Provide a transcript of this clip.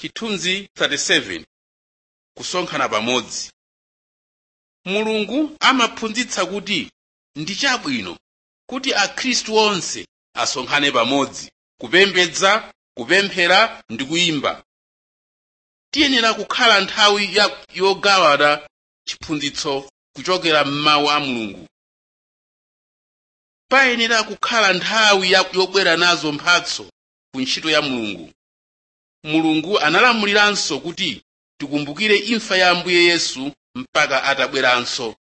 chithunzi 37 kusonkhana pamodzi mulungu amaphunzitsa kuti ndi chabwino kuti akhristu onse asonkhane pamodzi kupembedza kupemphera ndi kuyimba tiyenera kukhala nthawi ya- yogawana chiphunzitso kuchokera m'mawu a mulungu payenera kukhala nthawi ya- yobwera nazo mphatso ku ntchito ya mulungu mulungu analamuliranso kuti tikumbukire imfa ya ambuye yesu mpaka atabweranso